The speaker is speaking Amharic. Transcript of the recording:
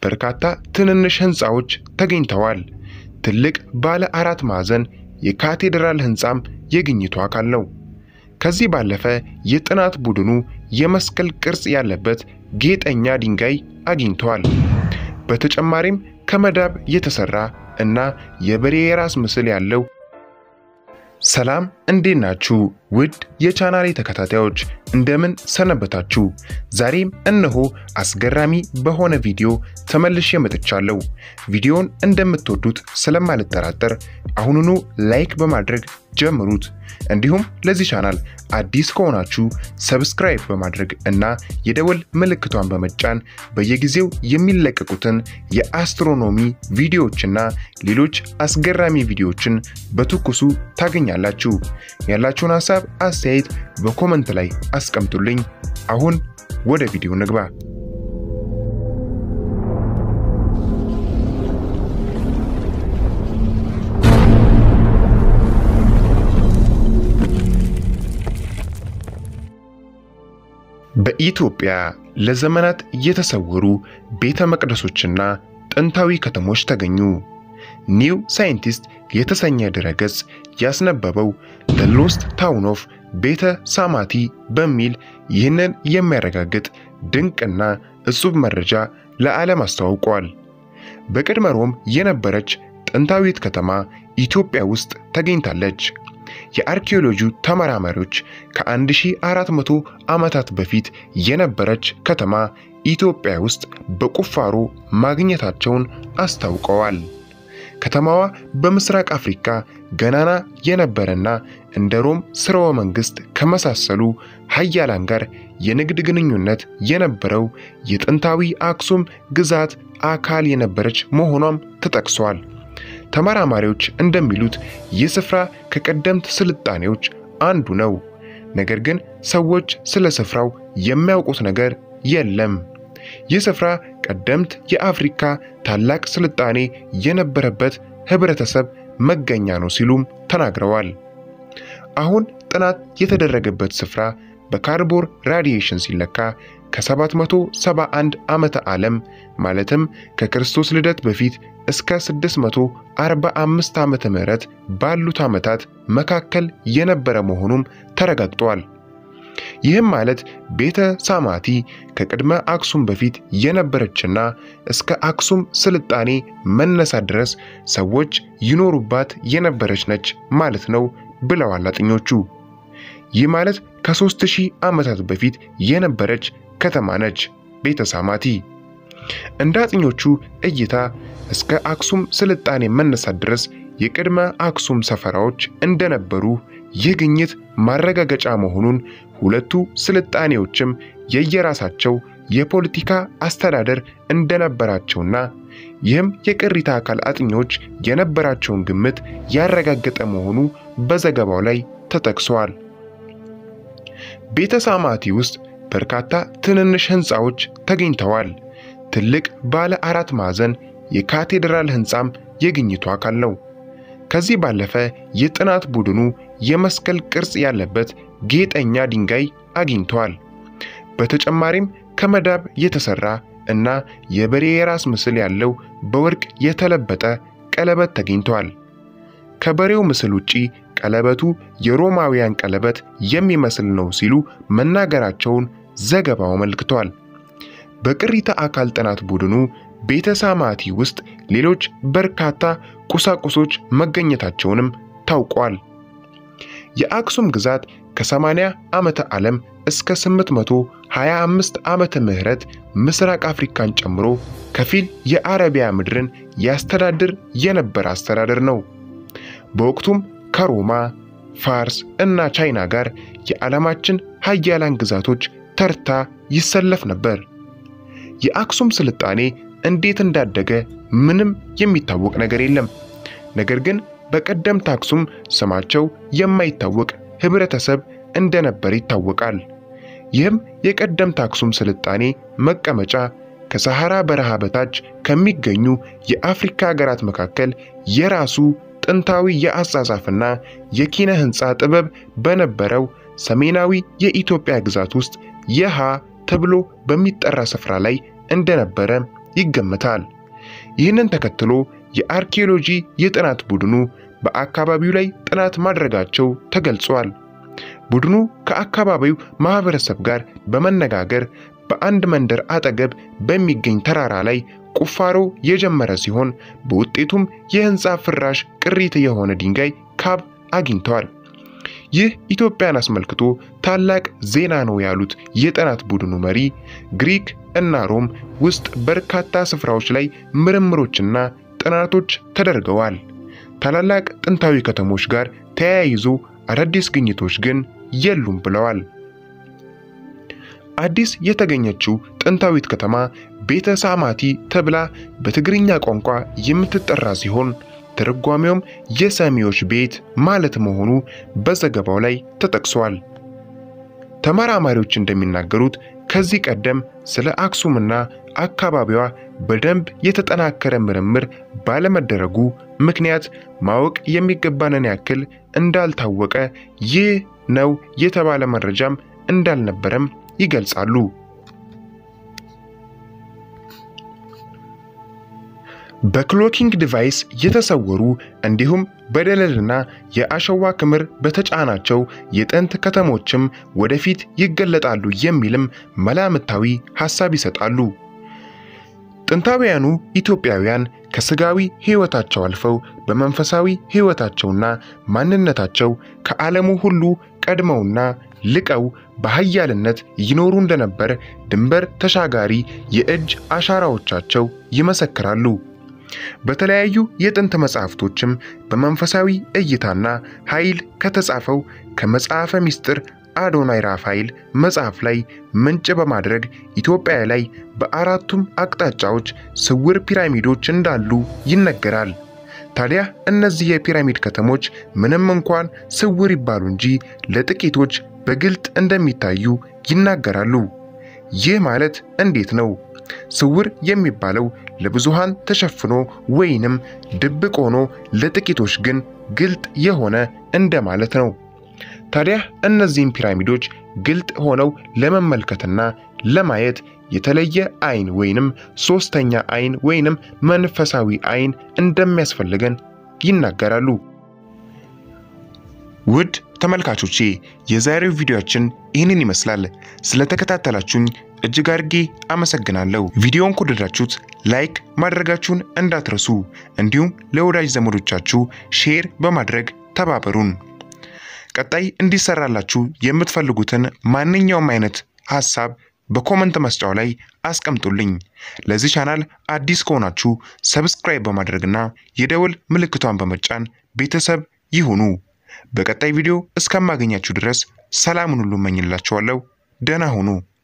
በርካታ ትንንሽ ህንፃዎች ተገኝተዋል። ትልቅ ባለ አራት ማዕዘን የካቴድራል ህንፃም የግኝቱ አካል ነው። ከዚህ ባለፈ የጥናት ቡድኑ የመስቀል ቅርጽ ያለበት ጌጠኛ ድንጋይ አግኝተዋል። በተጨማሪም ከመዳብ የተሰራ እና የበሬ የራስ ምስል ያለው ሰላም እንዴት ናችሁ? ውድ የቻናሌ ተከታታዮች እንደምን ሰነበታችሁ? ዛሬም እነሆ አስገራሚ በሆነ ቪዲዮ ተመልሼ መጥቻለሁ። ቪዲዮን እንደምትወዱት ስለማልጠራጠር አሁኑኑ ላይክ በማድረግ ጀምሩት። እንዲሁም ለዚህ ቻናል አዲስ ከሆናችሁ ሰብስክራይብ በማድረግ እና የደወል ምልክቷን በመጫን በየጊዜው የሚለቀቁትን የአስትሮኖሚ ቪዲዮዎችና ሌሎች አስገራሚ ቪዲዮዎችን በትኩሱ ታገኛላችሁ። ያላችሁን ሀሳብ አስተያየት በኮመንት ላይ አስቀምጡልኝ። አሁን ወደ ቪዲዮ ንግባ። በኢትዮጵያ ለዘመናት የተሰወሩ ቤተ መቅደሶችና ጥንታዊ ከተሞች ተገኙ። ኒው ሳይንቲስት የተሰኘ ድረገጽ ያስነበበው ዘ ሎስት ታውን ኦፍ ቤተ ሳማቲ በሚል ይህንን የሚያረጋግጥ ድንቅና እጹብ መረጃ ለዓለም አስተዋውቋል። በቅድመ ሮም የነበረች ጥንታዊት ከተማ ኢትዮጵያ ውስጥ ተገኝታለች። የአርኪኦሎጂ ተመራማሪዎች ከ1400 ዓመታት በፊት የነበረች ከተማ ኢትዮጵያ ውስጥ በቁፋሮ ማግኘታቸውን አስታውቀዋል። ከተማዋ በምስራቅ አፍሪካ ገናና የነበረና እንደ ሮም ስርወ መንግስት ከመሳሰሉ ሀያላን ጋር የንግድ ግንኙነት የነበረው የጥንታዊ አክሱም ግዛት አካል የነበረች መሆኗም ተጠቅሷል። ተመራማሪዎች እንደሚሉት ይህ ስፍራ ከቀደምት ስልጣኔዎች አንዱ ነው። ነገር ግን ሰዎች ስለ ስፍራው የሚያውቁት ነገር የለም። ይህ ስፍራ ቀደምት የአፍሪካ ታላቅ ስልጣኔ የነበረበት ህብረተሰብ መገኛ ነው ሲሉም ተናግረዋል። አሁን ጥናት የተደረገበት ስፍራ በካርቦር ራዲዬሽን ሲለካ ከ771 ዓመተ ዓለም ማለትም ከክርስቶስ ልደት በፊት እስከ 645 ዓመተ ምህረት ባሉት ዓመታት መካከል የነበረ መሆኑም ተረጋግጧል። ይህም ማለት ቤተ ሳማቲ ከቅድመ አክሱም በፊት የነበረችና እስከ አክሱም ስልጣኔ መነሳት ድረስ ሰዎች ይኖሩባት የነበረች ነች ማለት ነው ብለዋል አጥኞቹ። ይህ ማለት ከሦስት ሺህ ዓመታት በፊት የነበረች ከተማ ነች ቤተ ሳማቲ። እንደ አጥኞቹ እይታ እስከ አክሱም ስልጣኔ መነሳት ድረስ የቅድመ አክሱም ሰፈራዎች እንደነበሩ ይህ ግኝት ማረጋገጫ መሆኑን ሁለቱ ስልጣኔዎችም የየራሳቸው የፖለቲካ አስተዳደር እንደነበራቸውና ይህም የቅሪተ አካል አጥኚዎች የነበራቸውን ግምት ያረጋገጠ መሆኑ በዘገባው ላይ ተጠቅሷል። ቤተ ሳማቲ ውስጥ በርካታ ትንንሽ ህንፃዎች ተገኝተዋል። ትልቅ ባለ አራት ማዕዘን የካቴድራል ህንፃም የግኝቱ አካል ነው። ከዚህ ባለፈ የጥናት ቡድኑ የመስቀል ቅርጽ ያለበት ጌጠኛ ድንጋይ አግኝተዋል። በተጨማሪም ከመዳብ የተሰራ እና የበሬ የራስ ምስል ያለው በወርቅ የተለበጠ ቀለበት ተገኝተዋል። ከበሬው ምስል ውጪ ቀለበቱ የሮማውያን ቀለበት የሚመስል ነው ሲሉ መናገራቸውን ዘገባው አመልክቷል። በቅሪተ አካል ጥናት ቡድኑ ቤተ ሳማቲ ውስጥ ሌሎች በርካታ ቁሳቁሶች መገኘታቸውንም ታውቋል። የአክሱም ግዛት ከ80 ዓመተ ዓለም እስከ 825 ዓመተ ምህረት ምስራቅ አፍሪካን ጨምሮ ከፊል የአረቢያ ምድርን ያስተዳድር የነበረ አስተዳደር ነው። በወቅቱም ከሮማ፣ ፋርስ እና ቻይና ጋር የዓለማችን ሀያላን ግዛቶች ተርታ ይሰለፍ ነበር። የአክሱም ስልጣኔ እንዴት እንዳደገ ምንም የሚታወቅ ነገር የለም። ነገር ግን በቀደምት አክሱም ስማቸው የማይታወቅ ህብረተሰብ እንደነበር ይታወቃል። ይህም የቀደምት አክሱም ስልጣኔ መቀመጫ ከሰሐራ በረሃ በታች ከሚገኙ የአፍሪካ ሀገራት መካከል የራሱ ጥንታዊ የአጻጻፍና የኪነ ህንፃ ጥበብ በነበረው ሰሜናዊ የኢትዮጵያ ግዛት ውስጥ የሃ ተብሎ በሚጠራ ስፍራ ላይ እንደነበረ ይገመታል። ይህንን ተከትሎ የአርኪኦሎጂ የጥናት ቡድኑ በአካባቢው ላይ ጥናት ማድረጋቸው ተገልጿል። ቡድኑ ከአካባቢው ማህበረሰብ ጋር በመነጋገር በአንድ መንደር አጠገብ በሚገኝ ተራራ ላይ ቁፋሮ የጀመረ ሲሆን በውጤቱም የህንፃ ፍራሽ ቅሪት የሆነ ድንጋይ ካብ አግኝተዋል። ይህ ኢትዮጵያን አስመልክቶ ታላቅ ዜና ነው ያሉት የጥናት ቡድኑ መሪ ግሪክ እና ሮም ውስጥ በርካታ ስፍራዎች ላይ ምርምሮችና ጥናቶች ተደርገዋል። ታላላቅ ጥንታዊ ከተሞች ጋር ተያይዞ አዳዲስ ግኝቶች ግን የሉም ብለዋል። አዲስ የተገኘችው ጥንታዊት ከተማ ቤተ ሳማቲ ተብላ በትግርኛ ቋንቋ የምትጠራ ሲሆን ትርጓሜውም የሰሚዎች ቤት ማለት መሆኑ በዘገባው ላይ ተጠቅሷል። ተመራማሪዎች እንደሚናገሩት ከዚህ ቀደም ስለ አክሱምና አካባቢዋ በደንብ የተጠናከረ ምርምር ባለመደረጉ ምክንያት ማወቅ የሚገባንን ያክል እንዳልታወቀ ይህ ነው የተባለ መረጃም እንዳልነበረም ይገልጻሉ። በክሎኪንግ ዲቫይስ የተሰወሩ እንዲሁም በደለልና የአሸዋ ክምር በተጫናቸው የጥንት ከተሞችም ወደፊት ይገለጣሉ የሚልም መላምታዊ ሐሳብ ይሰጣሉ። ጥንታውያኑ ኢትዮጵያውያን ከስጋዊ ሕይወታቸው አልፈው በመንፈሳዊ ሕይወታቸውና ማንነታቸው ከዓለሙ ሁሉ ቀድመውና ልቀው በኃያልነት ይኖሩ እንደነበር ድንበር ተሻጋሪ የእጅ አሻራዎቻቸው ይመሰክራሉ። በተለያዩ የጥንት መጻሕፍቶችም በመንፈሳዊ እይታና ኃይል ከተጻፈው ከመጽሐፈ ምስጢር አዶናይ ራፋኤል መጽሐፍ ላይ ምንጭ በማድረግ ኢትዮጵያ ላይ በአራቱም አቅጣጫዎች ስውር ፒራሚዶች እንዳሉ ይነገራል። ታዲያ እነዚህ የፒራሚድ ከተሞች ምንም እንኳን ስውር ይባሉ እንጂ ለጥቂቶች በግልጥ እንደሚታዩ ይናገራሉ። ይህ ማለት እንዴት ነው? ስውር የሚባለው ለብዙሃን ተሸፍኖ ወይንም ድብቅ ሆኖ ለጥቂቶች ግን ግልጥ የሆነ እንደማለት ነው። ታዲያ እነዚህም ፒራሚዶች ግልጥ ሆነው ለመመልከትና ለማየት የተለየ አይን ወይንም ሶስተኛ አይን ወይንም መንፈሳዊ አይን እንደሚያስፈልገን ይናገራሉ። ውድ ተመልካቾቼ የዛሬው ቪዲዮአችን ይህንን ይመስላል። ስለተከታተላችሁኝ እጅግ አድርጌ አመሰግናለሁ። ቪዲዮውን ከወደዳችሁት ላይክ ማድረጋችሁን እንዳትረሱ፣ እንዲሁም ለወዳጅ ዘመዶቻችሁ ሼር በማድረግ ተባበሩን። ቀጣይ እንዲሰራላችሁ የምትፈልጉትን ማንኛውም አይነት ሐሳብ በኮመንት መስጫው ላይ አስቀምጡልኝ። ለዚህ ቻናል አዲስ ከሆናችሁ ሰብስክራይብ በማድረግና የደወል ምልክቷን በመጫን ቤተሰብ ይሁኑ። በቀጣይ ቪዲዮ እስከማገኛችሁ ድረስ ሰላሙን ሁሉ እመኝላችኋለሁ። ደህና ሁኑ።